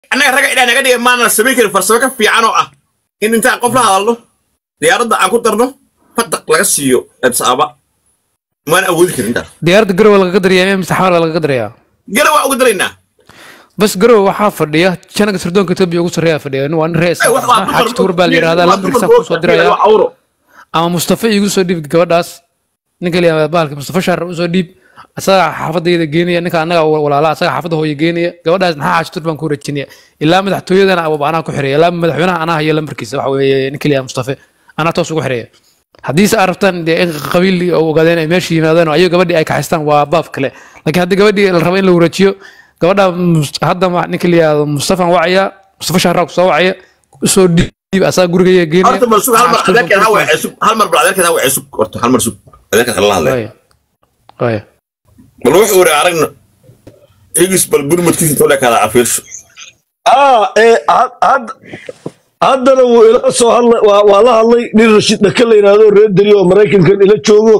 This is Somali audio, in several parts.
annaga ragga ilaa naga dhigay maana samayn karin farsamo ka fiican oo ah in intaan qof la hadalno diyaaradda aan ku darno fataq laga siiyo ebsaaba maan awoodi karin intaas diyaaradda garowe lagaga darayaa mise xamar baa lagaga darayaa gara waa uga daraynaa bas garowe waxaa fadhiya janaga sirdoonka etoobiya ugu sarreeya fadhiya waa nin rees Ay, wax waa dumar- xaaji tuur baa la yidhahdaa waa lambarkiisa dumar kusoo boodka diraya waa awro. ama mustafa igu soo dhiib gabadhaas ninka la yihahda bahalka mustafa shaar usoo dhiib asaga xaafadayda geenaya ninka annaga walaala asaga xaafadda hooya geenaya gabadhaas maxaa xaaji tuur baan ku wareejinaya ilaa madaxtooyadana ababa anaa ku xireeya ilaa madaxweynaha anaa hayo lambarkiisa waxa weeye ninka la yihahda mustafa anaa toos ugu xireeya haddiise aad rabtaan dee in qabiil oo ogaadeen ay meesha yimaadeen oo ayago gabadhii ay kaxaystaan waa baab kale laakiin haddii gabadhii la rabo in la wareejiyo gabadha mus- hadda ma- ninka la yihahdo mustafan wacaya mustafa shaaraa kusoo wacaya usoo dhiib asaga gurigaya geenaya horta bal sug hal mar Xaaji Tuur baan adeerkeed ha ku wacee sug hal mar bal adeerkeed ha wacee sug horta hal mar sug adeerkeed hala hadlay Waaya. Waaya. bal wuxuu wari aragna igis bal burmadkiisa intuu leekaada cafiirsho ah ee had- had- haddana wuu ila soo hadlay waa waa la hadlay nin rashiid dhaka la yidhaahdo reer deri oo maraykankan ila joogo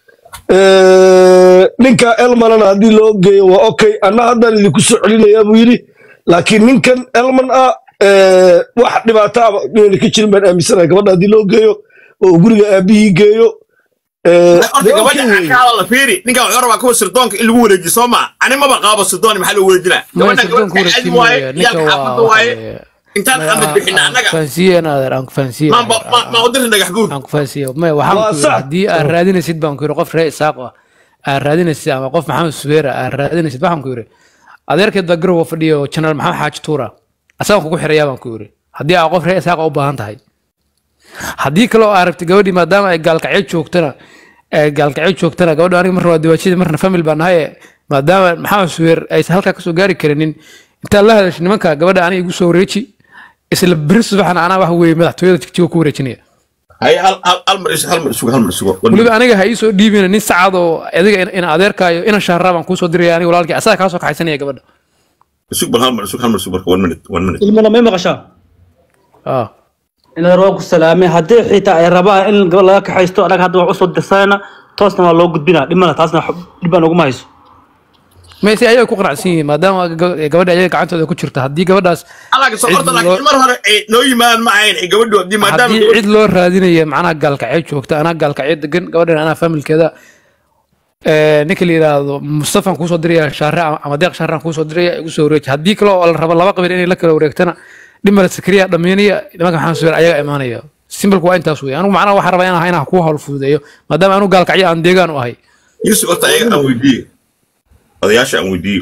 Eh, ninka elmanana haddii loo geeyo waa okay anna haddaan idinku soo celinayaa buu yidhi laakiin ninkan elman ah eh, wax dhibaato aba inayna ka jirin baan aaminsanahay gabadha haddii loo geeyo oo uu guriga aabihii geeyo Eh, horta dee gabadha okay aan weeye. ka hadalna fiiri ninkan wuxuu rabaa kuwa sirdoonka in lagu wareejiyo soo ma ani maba qaabo sirdoon maxaa loo wareejinaa Maya gabadhan sirdoonka gabadha caadi wareejin waaye maayo. Ninka iyaalka waa- xaafadda waxa waaye weeye- intaan Maya, xamad bixina aan annaga kufahansiiye naadeer, aan kufahansiiye ma naadeer, ma ma udirta dhagax guur aan kufahansiiye. Maya, waxaan Waa ku yidhi, sax. haddii aad raadinaysid baan ku yidhi qof reer isaaq ah aad raadinaysid ama qof maxamed subeera aad raadinaysid waxaan ku yidhi adeerkeed baa garowa fadhiya oo janaal maxamed xaaji tuura asagaan kugu xirayaa baan ku yidhi haddii aad qof reer isaaq u baahan tahay haddii kale oo aad rabtid gabadhii maadaama ay gaalkacyo joogtana ay gaalkacyo joogtana gabadha aniga marna waa diwaajadii marna famil baan nahay maadaama maxamed subeer aysan halkaa kasoo gaari karinin intaad la hadashay nimanka gabadha aniga igu soo wareeji isla beri subaxna anaa wax weeye madaxtooyada jigjiga ku wareejinaya hay hal hal hal mar is hal mar isugo hal mar isugo weliba aniga ha iisoo dhiibina nin sacad oo adiga in- ina adeerkaayo ina shaaraa baan kuusoo diraya aniga walaalkii asaga kaasoo kaxaysanaya gabadha isug bal hal mar isug hal mar isug marka one minute one minute ilmana may maqashaa Ah. inaad waa ku salaamay haddii xitaa ay rabaan in gabadh laga kaxaysto anaga hadda wax usoo dirsanayna toosna waa loo gudbinaa dhimana taasna wax dhibaan uguma hayso mayse ayaga ku qanacsan yihiin maadaama ga- gabadha ayaga gacantooda ku jirta haddii gabadhaas alaga soo Cid horta loo- laakiin mar hore ay noo yimaadaan ma ahayn ay gabadhu haddii maadaama haddii cid loo raadinaya macnaha gaalkacyo joogta anaa gaalkacyo degan gabadhan anaa familkeeda Eh, ninka la yidhaahdo mustafan kuusoo diraya shaare ama- ama deeq shaaraan kuusoo diraya igu soo wareeji haddii kale oo la rabo laba qabiil inay la kala wareegtana dhimala sakriya dhameynaya nimanka maxamed subeer ayaga imaanaya simbalku waa intaas wey anigu macnaha waxaa rabaa inaan inaan ku hawl fududeeyo maadaama anigu gaalkacyo aan deegaan u ahay yusuf horta ayaga aan weydiiyo odayaasha aan weydiiyo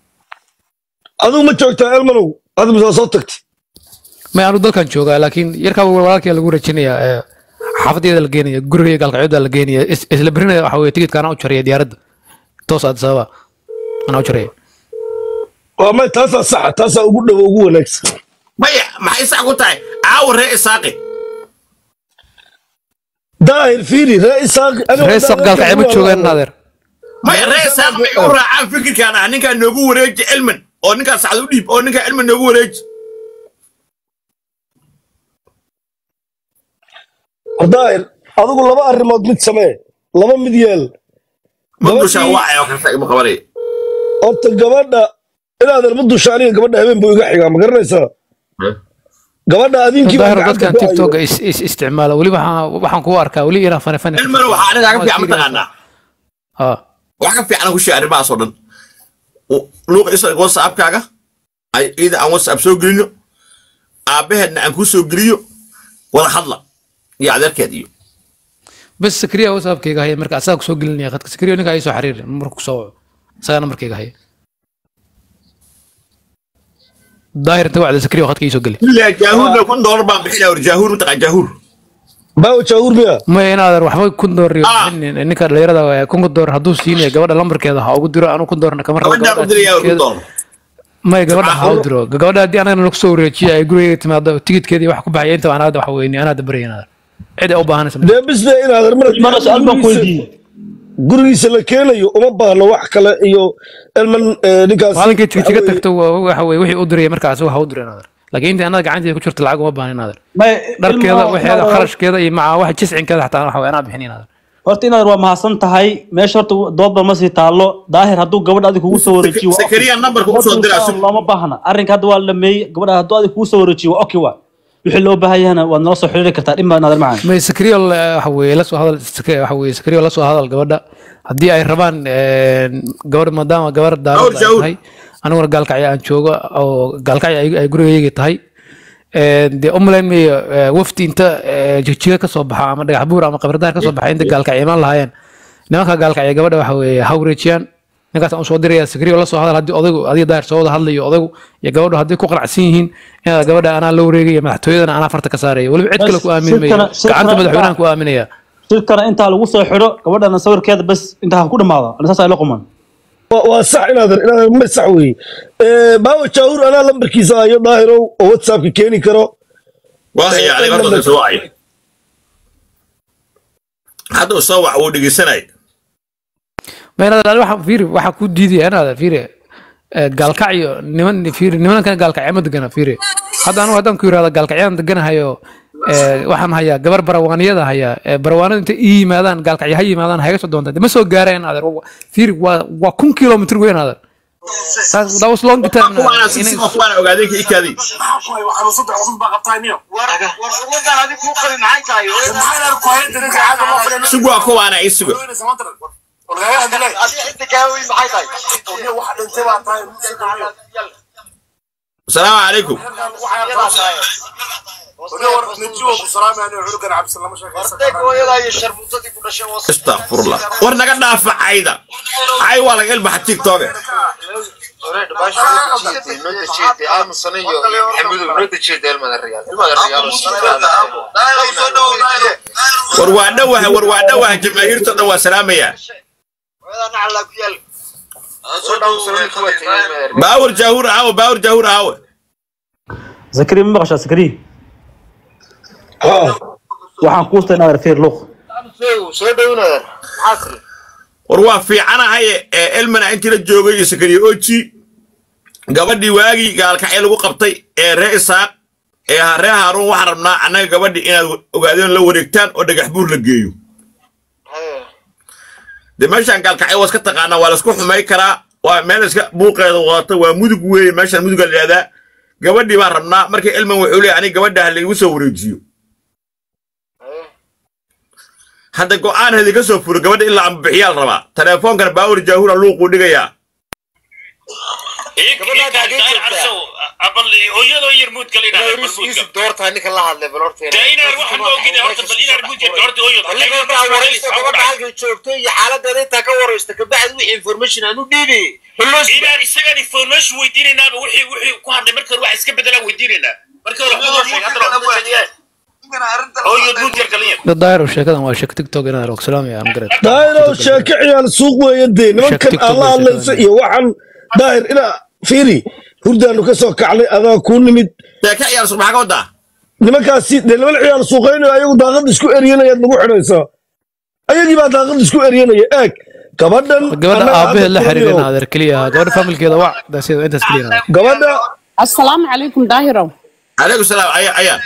adigu ma joogtaa elmanow hadda mise waa soo tagtay may anu dalkan joogaa laakiin yarkaa walaalkii lagu wareejinaya ee, xaafadeeda la geenaya guriga gaalkacyada la geenaya is- isla berinaya waxa weye tigidka anaa u jaraya diyaaradda toos addis ababa anaa u jaraya waa may taasaa saxa taasaa ugu dhowo ugu wanaagsan maya maxay sax ku tahay caawa ree isaaqi daahir fiiri ree isaaq reer sab gaalkacyo ma joogaan naadeer maya ree isaaqi may u raacaan fikirkaan ah ninkaan noogu wareeji cilman oo ninkaan sacad u dhiib oo ninkaan cilman noogu wareeji daahir adigu laba arrimood mid samee laba mid yeel ma dushaan wacay oo kasta ima qabanaya horta gabadha inaadan ma dusha aniga gabadha habeen buu iga xigaa ma garanaysaa gabadha adinkii baa daahir gacanta dadkan ku tiktok hayo. is is isticmaala weli waxaan waxaan kugu arkaa weli inaa fane fane cilmana waxaa aniga ka fiican mataqaanaa Ah. wax ka fiican ku sheeg arrimahaas oo dhan luuqa isa whatsappkaaga ay ida aan whatsapp soo gelino aabbaheedna aan kuu soo geliyo wada hadla iyo adeerkeed iyo bas sakriya whatsappkayga haya marka asaga kusoo gelinaya khadka sakriya ninka ay soo xiriir marka kusoo waco asagana markayga haya daahir inta wacda sakriya khadka iisoo geli ilaa jaahuurna kun doolar baan bixinaya war jaahuur mataqaan jaahuur baawo jaawur miya maya inaadan waxba kun door iyo Ah. bixinin. ninka dhalinyarada waa kun door hadduu siinaya gabadha lambarkeeda ha ugu diro anu kun doorna kama rabo gabadhaan u diraya war kun doolar maya gabadha ha u diro gabadha haddii anagana lagu soo wareejiyo ay gurigeyga timaado tigidkeedii wax ku baxaya inta anaa hadda waxa weyni anaa dabaraya inaadan cid ay u baahanaysa ma- dee bisbe inaadan ilmana su-aal baan ku mar weydiiyey gurigiisa la keenayo uma baahno wax kale iyo elman eh, ninkaas maalinkay tigtiga waxa weeye- tagto waa- waxa weye wixii u diraya markaas ha u diro inaadan laakiin inta anada gacanteeda ku jirta lacag uma baahan inaadan may dharkeeda ilmaha- waxeeda kharashkeeda iyo maca wax jiscinkeeda xataa waxa weye anaa bixin inaadan horta inaad waa mahadsan tahay meesha horta doodba ma sii taalo daahir hadduu gabadha adi kugu soo wareejiyo waa okay. Zakariya numberka u soo diraa, Gabadhu looma baahna arrinka hadda waa la dhameeyey gabadha hadduu adi kugu soo wareejiyo waa okay waa wixii loo baahan yahana waad nala soo xiriiri kartaa dhib baa naadan macaan may sakriyo waxa weeye la soo hadal Sakriyo waxa weeye sakriyo la soo hadal gabadha haddii ay rabaan een, gabadh maadaama gabar daarad ay Jaawur. tahay aniguna gaalkacyo aan joogo oo gaalkacyo ay ay gurigayga tahay een, dee umalayn mayo ee, wafdi inta ee, jigjiga ka soo baxa ama dhagax buur ama qabradaar ka soo baxa inta gaalkacyo imaan lahaayeen nimanka gaalkacyo gabadha waxa weeye ha wareejiyaan ninkaasaan usoo diraya sakriyo la soo hadal haddii odaygu adiga daahir soo wada hadlayo odaygu iyo gabadhu hadday ku qanacsan yihiin inaad gabadha anaa la wareegaya madaxtooyadana anaa farta ka saaraya weliba cid kale ku aamini mayo shirkana- shirkana gacanta intaa- madaxweynahan ku aaminaya shirkana intaa lagu soo xidho gabadhana sawirkeeda bas intaa ha ku dhamaado ana saas ay la quman waa waa sax inaadan inaadan ma sax weeye Eh, baawa jaawur anaa lambarkiisa ayo daahirow oo whatsappka keeni karo waa haya aniga horta soo wacay hadda uu soo wac wuu dhegeysanay maynada waxaan fiiri waxaa ku diidaya inaada fiiri eh, gaalkacyo niman fiiri nimankan gaalkacyo ma degana fiiri hadda anigu haddaan ku yirahdo gaalkacyaan deganahayo eh, waxaan hayaa gabar barawaaniyada hayaa eh, barawaanada intay ii yimaadaan gaalkacyo ha yimaadaan haga soo doonta ma soo gaareen adeer Wa- fiiri waa waa kun kilomitr weyn adeer That- that was long time kuwaana si si inay- kuwaana ogaadeen ka ikaadii sugu waa kuwaana ii sugo asalaamu calaykum istakfurlah war naga dhaafa cayda cay waa laga ilbaxa tiktoke war waa dhowaha war waa dhowaha jamaahiirta dhan waa salaamaya baawar jaahur aawe baawar jaahur aawe zakari ma maqashaa zakari waxaan kuu stay inaad fiir luuq war waa fiicanahay ee elmana intii la joogay iyo sakariye oji gabadhii waagii gaalkacyo lagu qabtay ee ree isaaq ee ha- ree haaruun waxaan rabnaa annaga gabadhii inaad ogaadeen la wareegtaan oo dhagax buur la geeyo de meeshaan gaalkacyo waa iska taqaanaa waa laisku xumay karaa waa meel iska buuqeeda wadata waa mudug weeye meeshaan muduga la yidhahdaa gabadhii baan rabnaa markii elman wuxuu leeyahay aniga gabadha ha laigu soo wareejiyo hadda go'aan hadi ka soo furo gabadha ilaa ambixiyaa la rabaa teleefoonkana baawar jaahura luuquu dhigayaa hooyadoo yar muud kale inaan isagan information weydiinaynaaba wixii wixii ku hadlay marka hore wax iska bedelaan weydiinaynaa marka hore hooyadoo sheeg hadda hooyad muud yar kale dad daahir oo sheekadan waa sheeko tiktok inaad og salaamaya am garan daahirow sheeko ciyaal suuq weeye dee nimankan TikTok alla way hadlaysa sheekadaan. iyo waxaan daahir inaa fiiri hurdaanu ka soo kacnay adaa kuu nimid dee ka ciyaar maxaa ka wadaa nimankaasi dee niman ciyaal suuqaynayo ayagu daaqad isku eryanayaad nagu xidhaysaa ayagii baa daaqad isku eryanaya eeg gabadhan gabadha annaga aabaheed la hadda xiriirina fiiriyo. adeer keliya ahaa gabadha familkeeda wac daasida intaas keliya ahaa gabadha السلام عليكم داهرة calaykum salaam aya ayaan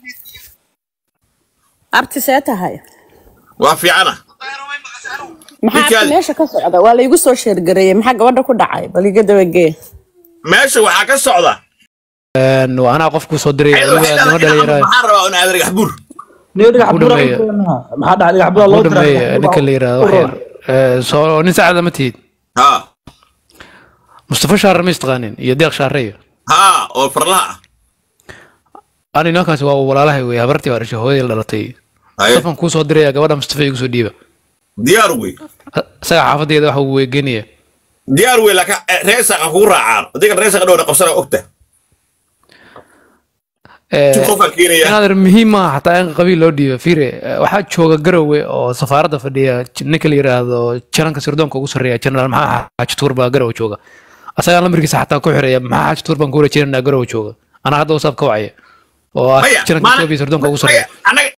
أبتي سيتها هاي waa fiicana maxaa Ninkaadi. abti meesha ka socda waa laygu soo sheergareeyey maxaa gabadha ku dhacay bal iga dabagee meesha waxaa ka socda Een, waa anaa qofku soo diray weliba nima dhalinyarada maxaa rabaa un aad dhagax buur niyo dhagax Ku buura dhameeya. maxaa dhacay dhagax buura loo u dhameeye diraa ninka la yirahdo wax yar Ee, soo nin saacada ma tihid ha mustafa shaarre ma istaqaanin iyo deeq shaarreyo ha oo farlaha ah ani nimankaasi waa walaalahay wey habartii waa dhashay hooyadii la dhalatay Haye. mustafan kuu soo diraya gabadha mustafa igu soo dhiiba diyaar wey isaga xaafadeeda waxa uu weegenaya diyaar wey laakiin ree saaqa kugu raacaan adiga ree saaqa dhowna qabsana ogta si qofaa keenaya inaadan muhiim maaha xataa in qabiil loo dhiiba fiire eh, waxaa jooga garowe oo safaaradda fadhiya j- ninka la yiraahdo jananka sirdoonka ugu sarreeya jenaraal maxaa xaaji tuur baa garowe jooga asagaan lambarkiisa xataa ku xireeya maxaa xaaji tuur baan ku wareejinanaa garowe jooga anaa hadda wasaab ka wacaya oo ah maya jananka etoobiya sirdoonka ugu sarreeya anaga